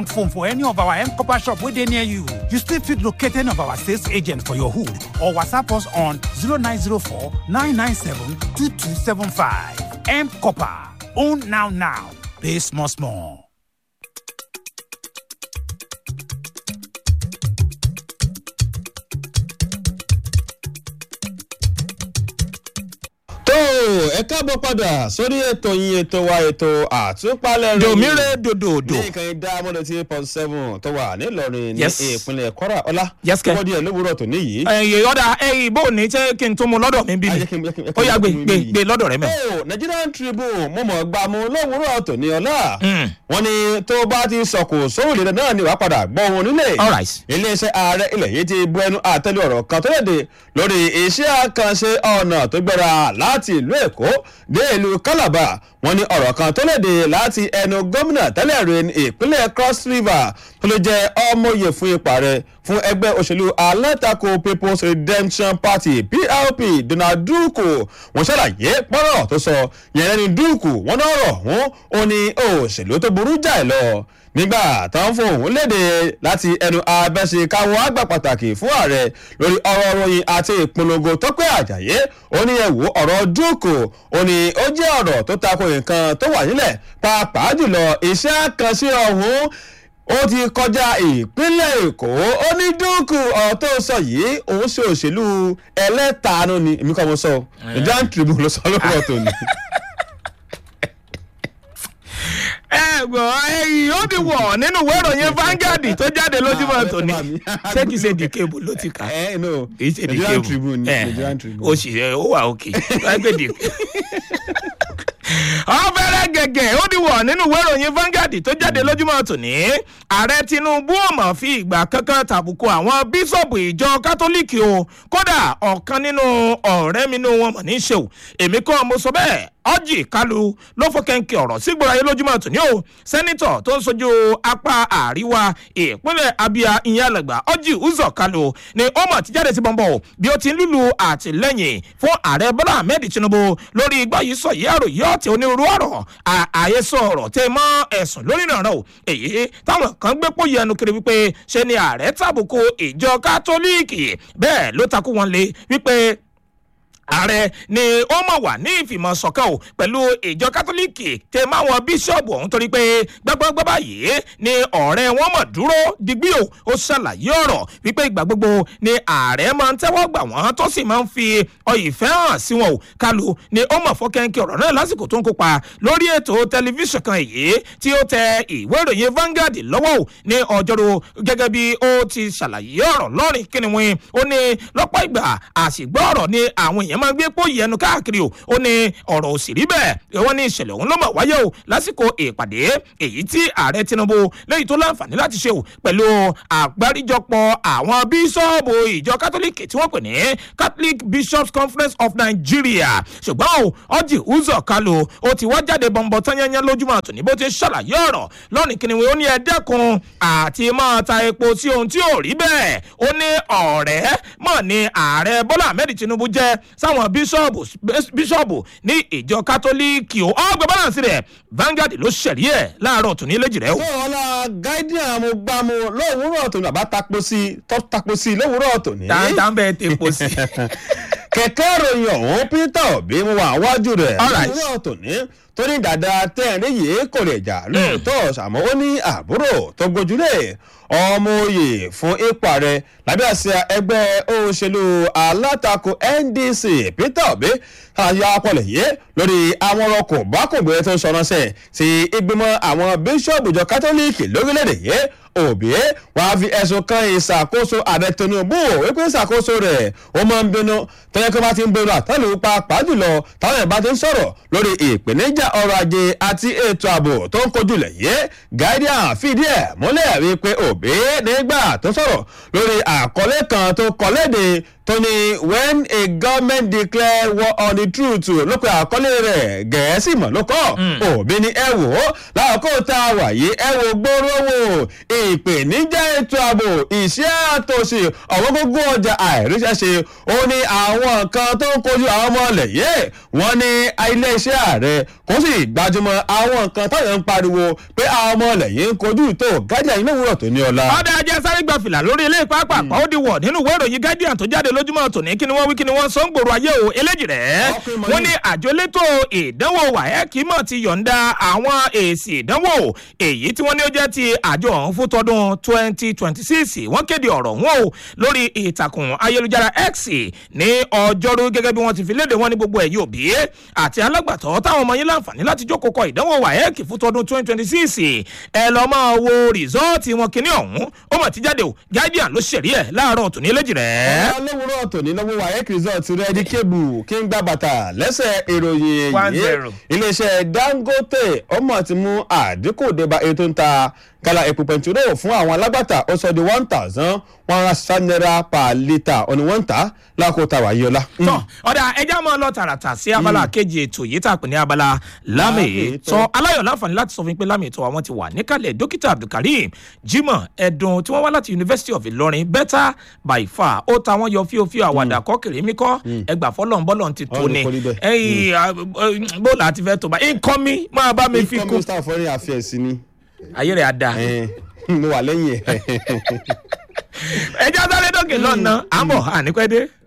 phone for any of our M Copper shop where they near you. You still fit locate any of our sales agent for your hood or WhatsApp us on 0904 997 2275. M Copper. Own now now. Pay small small. tó ẹ káàbọ̀ padà sórí ètò yín ètò wa ètò àtúpalẹ̀ rẹ̀ dòmíre dòdòdò ní ìkànnì dá mọ́lẹ̀ tí point seven tó wà nílọrin ní Yes. ìpínlẹ̀ kwara ọlá Yes, kẹ́. wọ́n díẹ̀ lówùúrọ̀ tó níyì. ẹyìn ọ̀dà ẹyìn bó ní ṣé kí n tún mu lọ́dọ̀ mi bí Ah, mi jẹ́ kí n- jẹ́ kí n- jẹ́ kí ó n- yà gbé jẹ́ kí n gbé bí. gbé lọ́dọ̀ rẹ mẹ́. ó nigerian tribune mo mọ̀ gbà mú lówùúrọ̀ tó ní ọlá Mm. wọ́n ní tó bá ti sọ̀kò sóòlì náà ni wàá padà gbọ́ wọn nílé All right. iléeṣẹ́ ààrẹ ilẹ̀ yìí ti bu ẹnu àtẹ́lé ọ̀rọ̀ kan tó léde lórí iṣẹ́ àkànṣe ọ̀nà tó gbéra láti ìlú èkó dé ìlú calabar wọ́n ní ọ̀rọ̀ kan tó léde láti ẹnu gómìnà tẹ́lẹ̀ rí ní ìpínlẹ̀ cross river tó lè jẹ́ ọmọye fún ipa rẹ̀ fún ẹgbẹ́ òṣèlú alátakò people's redemption party plp donald duku wọ́n ṣàlàyé pọ́nrọ̀ tó sọ yẹn lẹ́ni duku wọ́n náà rọ̀ wọ́n ó ní òṣèlú tó burú jáì lọ nígbà tó ń fohùn léde láti ẹnu abẹ́sẹ̀káwọ́ àgbà pàtàkì fún ààrẹ lórí ọ̀rọ̀ ròyìn àti ìpolongo tọ́pẹ́ àjàyé ó ní ẹ̀wò ọ̀rọ̀ dúkù ó ní ó jẹ́ ọ̀rọ̀ tó tako nǹkan tó wà nílẹ̀ pàápàá jùlọ iṣẹ́ àkànṣe ọ̀hún ó ti kọjá ìpínlẹ̀ èkó ó ní dúkù ọ̀rọ̀ tó sọ yìí òun ṣe òṣèlú ẹlẹ́taanu ni èmi kọ́ mo sọ ìjà tribune ló sọ lọ́wọ́ tó ní. ẹ gbọ́ ẹyìn ó ti wọ̀ nínú ìwé ìròyìn Vanguard tó jáde lójúmọ́ tòní ṣé kìí ṣe dìkebù ló ti kà ẹ no kìí ṣe nigerian dìkebù tribune ni ẹ nigerian tribune. o sì ẹ ó wà òkè lágbè dìkebù. ọ̀fẹ́rẹ́ gẹ̀gẹ̀ ó ti wọ̀ nínú ìwé ìròyìn Vanguard tó jáde lójúmọ́ tòní ààrẹ Tinubu ò mọ̀ fi ìgbà kankan tàbùkù àwọn bíṣọ̀bù ìjọ kátólíìkì o kódà ọ̀kan nínú ọ̀rẹ́ mi nínú wọn mọ̀ ní í ṣe o èmi kọ́ mo sọ bẹ́ẹ̀ ọjì kalu ló fọkẹ́ńkì ọ̀rọ̀ sígbòrò ayé lójúmọ́ tòní o sẹ́nitọ̀ tó ń sojú apá àríwá ìpínlẹ̀ abia ìyẹn alàgbà ọjì uzọ kalu ni ó mọ̀ ti jáde sí bọ́ńbọ́ bí ó ti ń lùlù àtìlẹ́yìn fún ààrẹ bọ́lá ahmed tinubu lórí igbá yìí sọ yìí àròyé ọ̀tẹ̀ onírúurú ọ̀rọ̀ àyesọ ọ̀rọ̀ tẹ mọ́ ẹ̀sùn lórí ìrànràn o èyí táwọn kan gbé pòye ẹnu kiri wípé ṣe ni ààrẹ tàbùkù ìjọ kátólíìkì bẹ́ẹ̀ ló takú wọn lé wípé ààrẹ ni ó mọ̀ wà ní ìfìmọ̀ ṣọ̀kan o pẹ̀lú ìjọ kátólíìkì tẹ máwọn bíṣọ̀bù ọ̀hún torí pé gbọ́gbọ́gbọ́ báyìí ni ọ̀rẹ́ wọn mọ̀ dúró digbí o ó ṣàlàyé ọ̀rọ̀ wípé ìgbà gbogbo ni ààrẹ máa ń tẹ́wọ́ gbà wọ́n tó sì máa ń fi ìfẹ́ hàn sí wọn o kálu ni ó mọ̀ fọ́kẹ́ńkì ọ̀rọ̀ náà lásìkò tó ń kópa lórí ètò tẹlifíṣàn kan èyí tí ó tẹ ìwé ìròyìn Vanguard lọ́wọ́ o ní ọjọ́rú gẹ́gẹ́ bí ó ti ṣàlàyé ọ̀rọ̀ lọ́rìn kíniwín ó ní lọ́pọ̀ ìgbà àṣìgbọ́ ọ̀rọ̀ ni àwọn èèyàn máa gbé pòyì ẹnu káàkiri o ó ní ọ̀rọ̀ ò sì rí bẹ́ẹ̀ wọ́n ní ìṣẹ̀lẹ̀ òun ló mọ̀ wáyé o lásìkò ìpàdé èyí tí ààrẹ Tinubu lẹ́yìn tó láǹfààní láti ṣe o pẹ̀lú àgbáríjọpọ̀ àwọn bíṣọ́ọ̀bù ìjọ kátólíìkì tí wọ́n pè ní Catholic Bishops Conference of Nigeria ṣùgbọ́n o ọjì uzọ kalu ó ti wá jáde bọ̀m̀bọ̀ tányányá lójúmọ́ àtúní bó ti ṣàlàyé ọ̀rọ̀ lọ́nìí kìnìún ó ní ẹ dẹ́kun àti máa ta epo sí ohun tí ò rí bẹ́ẹ̀ ó ní ọ̀rẹ́ mọ̀ ní ààrẹ Bọ́lá Ahmed Tinubu jẹ́ sáwọn bíṣọ́ọ̀bù bíṣọ́ọ̀bù ní ìjọ kátólíìkì o ọgbẹ́ balance rẹ̀ Vanguard ló ṣẹ̀rí ẹ̀ láàárọ̀ tòní lẹ́jìrẹ́ o. tó ọlá guardian mo gbá mu lówùúrọ̀ tòní àbá tapo sí tó tapo sí lówùúrọ̀ tòní. táńtà ń bẹ tepo sí. kẹ̀kẹ́ ìròyìn ọ̀hún Peter Obi mo wà wájú rẹ̀ All right. lówùúrọ̀ tòní tó ní dàda tẹ́ẹ̀rín yìí kò lè jà lóòótọ́ àmọ́ ó ní àbúrò tó gbójúlé ọmọ oyè fún ipò ààrẹ lábẹ́ àsíá ẹgbẹ́ òṣèlú alátakò NDC Peter Obi àyà ọpọlọ yìí lórí àwọn ọkọ̀ bákùngbé tó ń sọ̀rọ̀ṣẹ̀ sí ìgbìmọ̀ àwọn bíṣọ̀bù ìjọ kátólíìkì lórílẹ̀‐èdè yìí Obi wàá fi ẹ̀sùn kan ìṣàkóso ààrẹ Tinubu wípé ìṣàkóso rẹ̀ ó máa ń bínú tẹ́lẹ̀ kí wọ́n bá ti ń bínú àtàlù pàápàá jùlọ táwọn ẹ̀ bá ti ń sọ̀rọ̀ lórí ìpèníjà ọrọ̀ ajé àti ètò ààbò tó ń kojú lẹ̀ yé Guardian fìdí ẹ̀ múlẹ̀ wípé Obi nígbà tó sọ̀rọ̀ lórí àkọlé kan tó kọ léde tó tó ní when a government declare war on the truth ló pe àkọlé rẹ̀ gẹ̀ẹ́sì mọ̀ ló kọ́ òbí ni ẹ wò ó láàkó tá a wà yìí ẹ wò gbóró wò ìpèníjà ètò ààbò ìṣẹ́ àtòsí ọ̀wọ́n gógó ọjà àìríṣẹ́ṣe ó ní àwọn nǹkan tó ń kojú àwọn ọmọ ilẹ̀ yìí wọ́n ní iléeṣẹ́ ààrẹ kò sì gbajúmọ̀ àwọn nǹkan táwọn ń pariwo pé àwọn ọmọ ilẹ̀ yìí ń kojú tó gájà iná òwúrọ̀ tó ní ọlá. ọ̀dà ajá sáré gba fìlà lórí ilé pápá ó di wọ̀ nínú ìwé ìròyìn guardian tó jáde lójúmọ́ tòní kí ni wọ́n wí kí ni wọ́n sọ ń gbòòrò ayé o eléjì rẹ̀ Ọkùnrin mọ̀ wọ́n ní. ní àjọ elétò ìdánwò wáyẹ́kì mọ̀ ti yọ̀ǹda àwọn èsì ìdánwò èyí tí wọ́n ní ó jẹ́ ti àjọ ọ̀hún fún tọdún twenty twenty six wọ́n kéde ọ̀rọ̀ wọn o lórí ìtàkùn ayélujára x ní ọjọ́rú gẹ́gẹ́ bí wọ́n ti fi léde wọn ní gbogbo ẹ̀yìn òbí àti alágbàtọ́ táwọn ọmọ yín láǹfààní láti jókòó kọ ìdánwò wáyẹ́kì fún tọdún twenty twenty six ẹ lọ́ máa wo rìsọ́ọ̀tì wọn kíní ọ̀hún ó mọ̀ ti jáde o guardian ló ṣèrí ẹ̀ láàárọ̀ tòní eléjì rẹ̀. olówóró tòní lọ́wọ́ wayek result rẹ́dí kébù kí n gbá bàtà lẹ́sẹ̀ ìròyìn One èyí zero. iléeṣẹ́ dangote ọmọ ti mú àdínkù débà èyí tó ń ta gala epo pẹntiró fún àwọn alágbàtà ó sọ di one thousand one hundred seven naira per litre ọ̀nì wọ́n ń tà lákòó ta wàyí ọlá. tọ́ ọ̀dà ẹja máa lọ tààràtà sí abala kejì ètò yìí tá a pè ní abala lámì Lámì-ìtọ́. tọ́ aláyọ̀ láǹfààní láti sọ fún mi pé lámì ìtọ́ àwọn ti wà níkàlẹ̀ dókítà abdulkareem jimoh ẹ̀dùn tí wọ́n wá láti university of ilorin better by far ó ta wọ́n yọ fíofío àwàdà kọ́kèrè mi kọ́ ẹgbà fọlọ́n bọ́lọ́n ti tó Ọ̀run ni kò rí bẹ́ẹ̀. ẹ̀yìn bó la ti fẹ́ tó bá nǹkan mi máa bá mi fi ikọ̀ kún minister foreign affairs ni ayé rẹ̀ á da Eh, mo wà lẹ́yìn ẹ̀. ẹja sáré dókè lọ́nà àmọ́ ànípẹ́ dé.